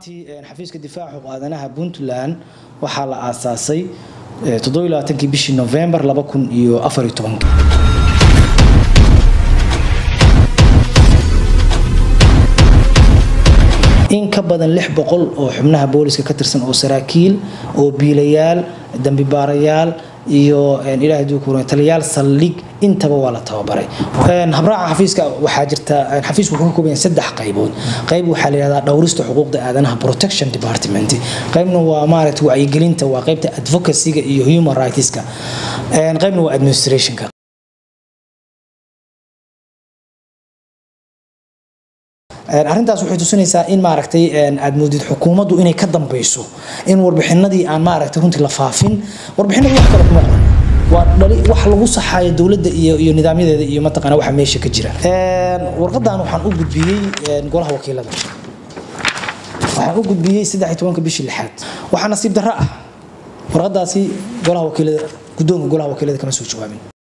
ahaantii xafiiska difaaca xuquuq aadanaha puntland waxaa la aasaasay kii bishii novembar in ka badan lix boqol oo xubnaha booliska ka tirsan oo saraakiil oo biilayaal dambibaarayaal iyo ilaahay duu kuran taliyaal saldhig intaba waa la tababaray habraaca xafiiska waxaa jirta xafiisku wuxuu ka kooban yahay saddex qaybood qayb waxaa la yihahdaa dhowrista xuquuqda aadanaha protection department qaybna waa maaragtay wacyigelinta waa qaybta advocacyga iyo human rightska qaybna waa administrationka arrintaas waxay tusinaysaa in maaragtay aad moodid xukuumaddu inay ka dambeyso in warbixinadii aan maaragtay runtii la faafin warbixinadu wax kale kuma qoran waa dhali wax lagu saxaayo dowladda iyo iyo nidaamyadeeda iyo mataqaana waxa meesha ka jira warqadan waxaan u gudbiyey golaha wakiilada waxaan u gudbiyey saddex iyo tobanka bishii lixaad waxaa nasiib darro ah warqadaasi golaha wakiilada guddoonka golaha wakiilada kama soo jawaabin